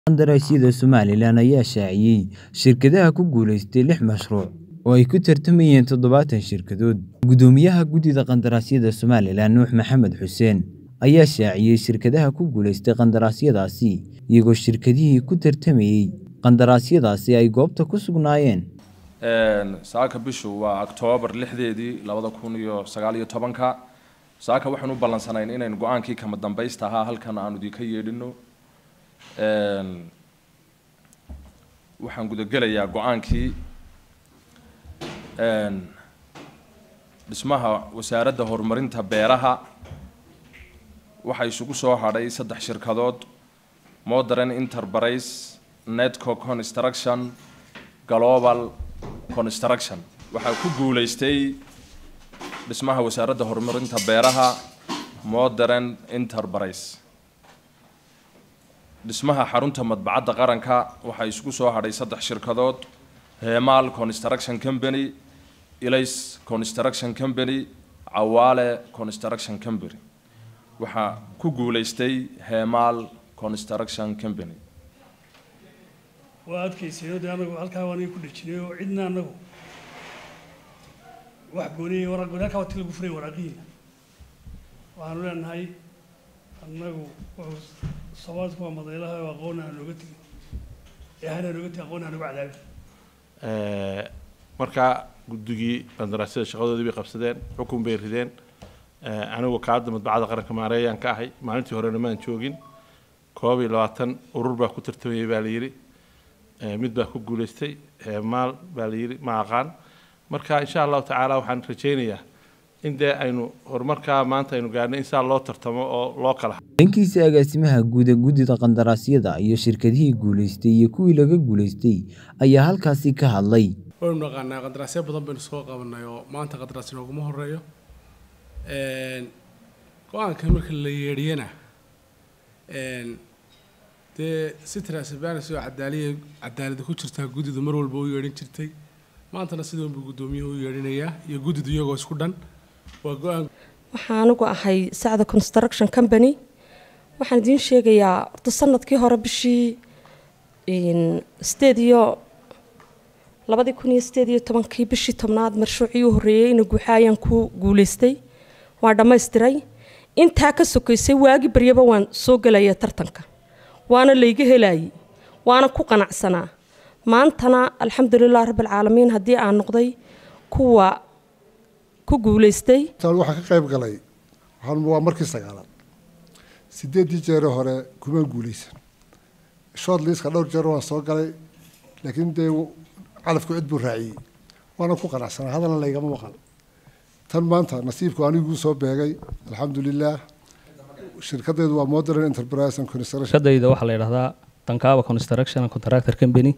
Qandaraasyada Somalilan ayaa shaaciyay shirkadaha ku guuleystay lix mashruuc oo ay ku tartamayeen todobaatan shirkadood. Guddoomiyaha Guddida Qandaraasyada Somalilan Nuux Maxamed Xuseen ayaa shaaciyay shirkadaha ku guuleystay qandaraasyadaasi, iyagoo shirkadihii ku tartamayay qandaraasyadaasi ay goobta ku sugnaayeen. saaka bishu waa oktoobar lixdeedii labada kun iyo sagaal iyo tobanka saaka waxaan u ballansanayn inaynu go-aankii kama dambaysta ahaa halkan aanu idinka yeedhino waxaan gudagelayaa go-aankii dhismaha wasaaradda horumarinta beeraha waxaa isugu soo hadhay saddex shirkadood modern enterprise netco construction global construction waxaa ku guuleystay dhismaha wasaaradda horumarinta beeraha modern enterprise dhismaha xarunta madbacadda qaranka waxaa isugu soo hadhay saddex shirkadood hemal construction company ilays construction company cawaale construction company waxaa ku guuleystay hemal construction company waa adkaysay de anagu halkaa waan ku dhejinay oo cidna anagu wax gooniyay waraaq gooni halkaa waa ti lagu furay waraaqihiina waxaanu leenahay annagu wuxuu soomaalidku waa madaylaha oo aqoon aan nooga tegin ee hana nooga tegin aqoon aan nooga cadaabin markaa guddigii qandaraasyada shaqadoodii bay qabsadeen xukun bay rideen anigu kaadda madbacadda qaranka maareeyaan ka ahay maalintii horena maan joogin koob iyo labaatan urur baa ku tartamayay baa la yidhi mid baa ku guuleystay maal baa la yidhi ma aqaan marka insha allahu tacaala waxaan rajaynayaa in dee aynu horumarkaa maanta aynu gaarnay in saa loo tartamo oo loo kala dhankiisa agaasimaha guud ee guddida qandaraasyada iyo shirkadihii guuleystay iyo kuwii laga guuleystay ayaa halkaasi ka hadlay waynu naqaanaa qandaraasyo badan baynu soo qabanay oo maanta qandaraas inooguma horeeyo go-aanka marka la yeedhiyana dee si transparency oo cadaaliya cadaalada ku jirtaa guddidu mar walba u yeedhin jirtay maantana sidii unbuu guddoomiyuhu u yeedhinayaa iyo guddidu iyagoo isku dhan waa go-aan waxaan anigu ahay sacda construction company waxaan idiin sheegayaa horta sanadkii hore bishii sideed iyo labadii kun iyo sideed iyo tobankii bishii tobnaad marshuucii u horreeyey ina guuxa ayaan ku guuleystay waa dhammaystiray intaa ka sokaysay waagi baryaba waan soo gelaya tartanka waana layga helayay waana ku qanacsanaa maantana alxamdulilah rabbilcaalamiin haddii aan noqday kuwa ku guulaystay waxaan ka qayb galay waa markii sagaalaad sideeddii jeere hore kuma guulaysan short liiska dhowr jeer waan soo galay laakiin dee calafku cid buu raaciyey waana ku qanacsanaa hadalna laygama maqan tan maanta nasiibku aniguu soo beegay alxamdulilah shirkadaydu waa modern enterprise and construction shirkadayda waxaa la yidhahdaa tankaaba construction and contractor company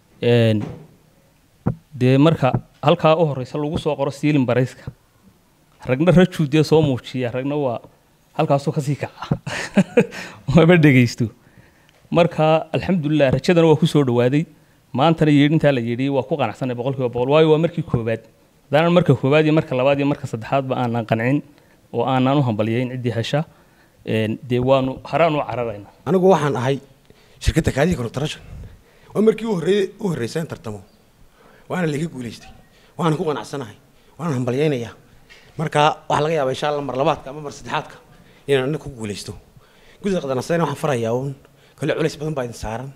dee marka halkaa u horeysa lagu soo qoro siilin barayska ragna rajuu dee soo muujiya ragna waa halkaasoo kasii kaca maba dhegaysto marka alxamdulilah rajadana waa kusoo dhawaaday maantana yeedhintaa la yeedhiyey waa ku qanacsanay boqol kiiba boqol waayo waa markii koobaad hadaanan marka koobaad iyo marka labaad iyo marka saddexaadba aanan qancin oo aanan u hambalyayn ciddii hesha dee waanu haraan u cararayna anigu waxaan ahay shirkadda kaadiga construction waa markii u horreeyey u horreysaan tartamo waana laga guulaystay waana ku qanacsanahay waana hambalyaynayaa marka waxaa laga yaabaa insha allah mar labaadka ama mar saddexaadka inaan aniga ku guulaysto guddida qadanaasayna waxaan farayaa uun kale culays badan baa idin saaran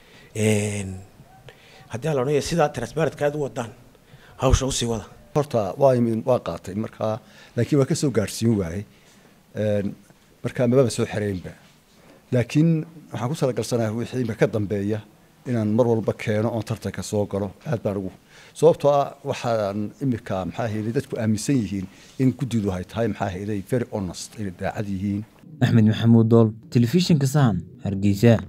haddii aan la odhanaya sidaa transparentka aad u wadaan hawsha usii wada horta waa waa qaatay markaa laakiin waa ka soo gaadhsiin waayey markaa mababa soo xereynba laakiin waxaan ku talagalsanahay wixii ka dambeeya inaan mar walba keeno oon tartanka soo galo aad baan ugu sababtoo ah waxaan imika maxaa hayday dadku aaminsan yihiin in guddidu ay tahay maxaa hayday very honest inay daacad yihiin axmed maxamuud dool telefishinka sahan hargeysa